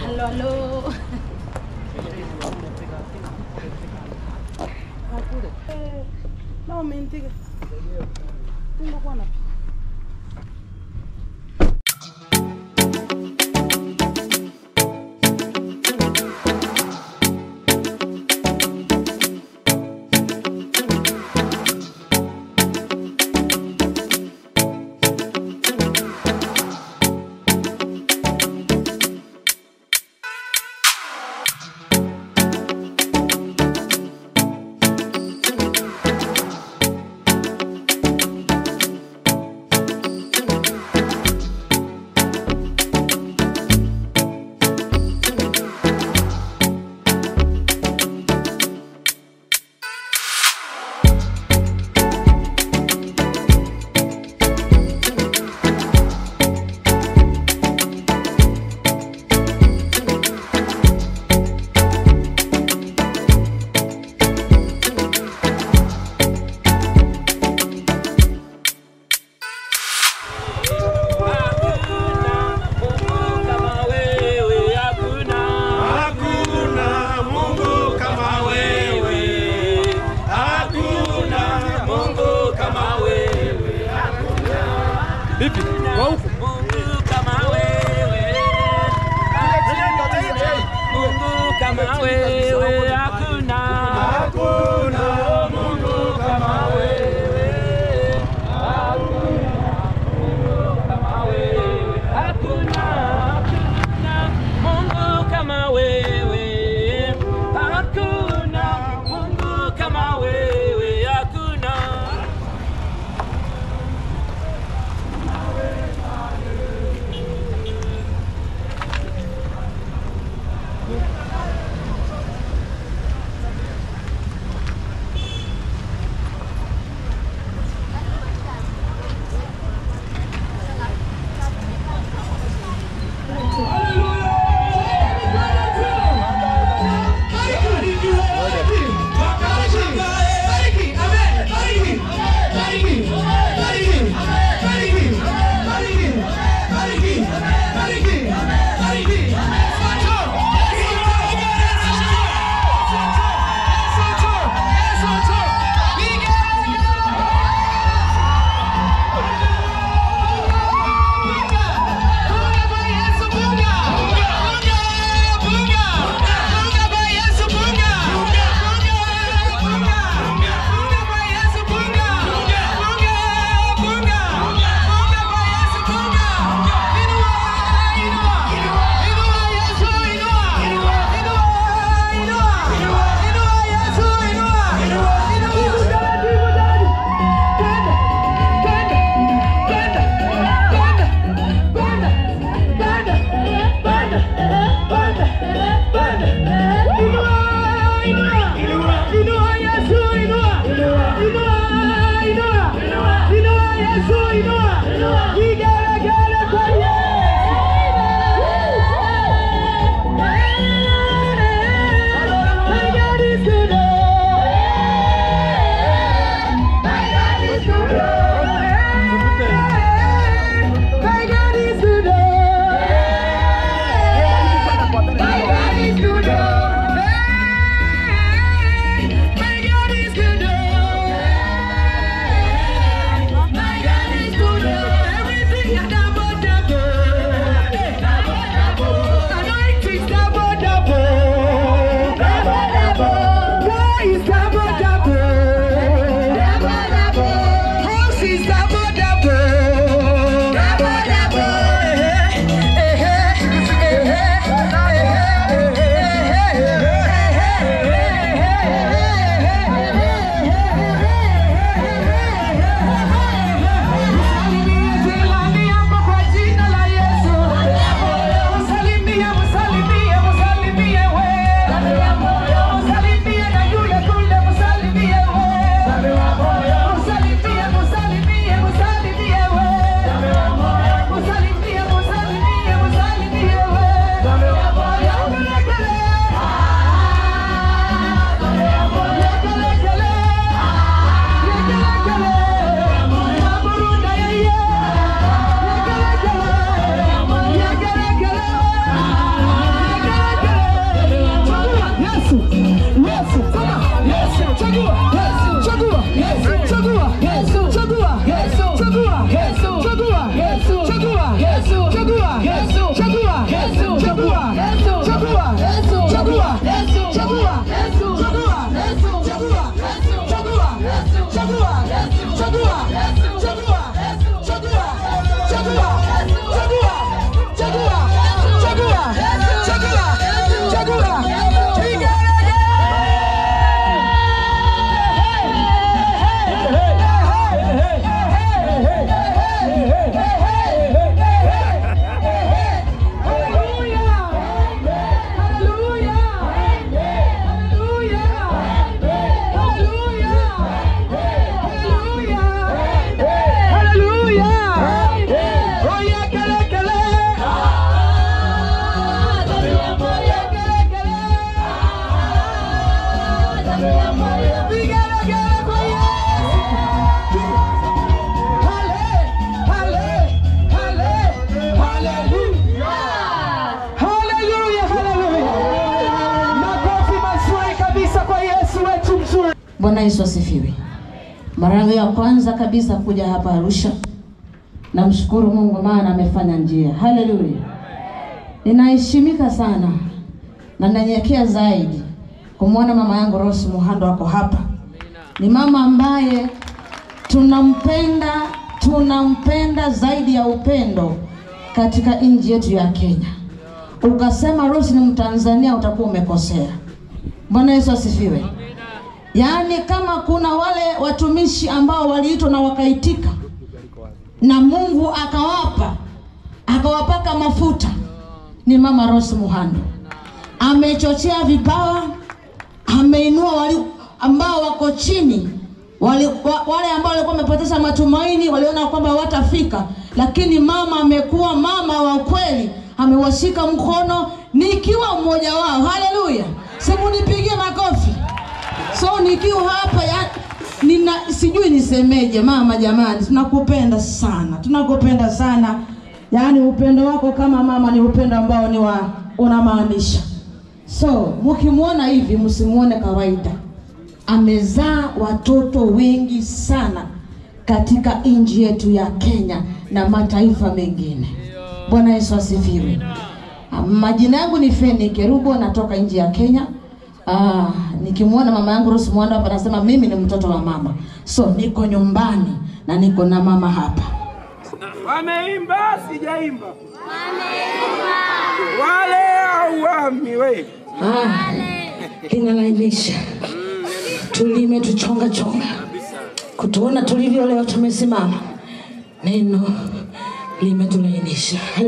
Halo, halo. No, mentira. Tengo guanapi. Hakuna Mungu kama wewe, hakuna Mungu kama wewe. Vipi? Kwa huku? Mungu kama wewe, Mungu kama wewe, hakuna Hakuna Mungu kama wewe, kama wewe, hakuna hakuna Mungu kama wewe, hakuna Mungu kama wewe, hakuna Everything Bwana Yesu asifiwe. Mara yangu ya kwanza kabisa kuja hapa Arusha, namshukuru Mungu maana amefanya njia. Haleluya! Ninaheshimika sana na nanyenyekea zaidi kumwona mama yangu Rose Muhando ako hapa. Ni mama ambaye tunampenda, tunampenda zaidi ya upendo katika nchi yetu ya Kenya. Ukasema Rose ni Mtanzania utakuwa umekosea. Bwana Yesu asifiwe. Yaani kama kuna wale watumishi ambao waliitwa na wakaitika na Mungu akawapa akawapaka mafuta ni mama Rose Muhando. Amechochea vipawa, ameinua wali ambao wako chini wale, wa, wale ambao walikuwa wamepoteza matumaini, waliona kwamba watafika, lakini mama amekuwa mama wa kweli, amewashika mkono nikiwa mmoja wao. Haleluya! Simu nipigie makofi. So nikiwa hapa ya, nina sijui nisemeje, mama, jamani, tunakupenda sana, tunakupenda sana. Yaani upendo wako kama mama ni upendo ambao ni wa unamaanisha. So mkimwona hivi, msimuone kawaida. Amezaa watoto wengi sana katika nchi yetu ya Kenya na mataifa mengine. Bwana Yesu asifiwe. Ah, Majina yangu ni Feni Kerubo, natoka nchi ya Kenya. Ah, nikimwona mama yangu Rose Mwanda hapa nasema mimi ni mtoto wa mama, so niko nyumbani na niko na mama hapa. Wameimba sijaimba. Wale au wami we. Ah, inalainisha tulime tuchonga chonga, kutuona tulivyo leo tumesimama, neno limetulainisha.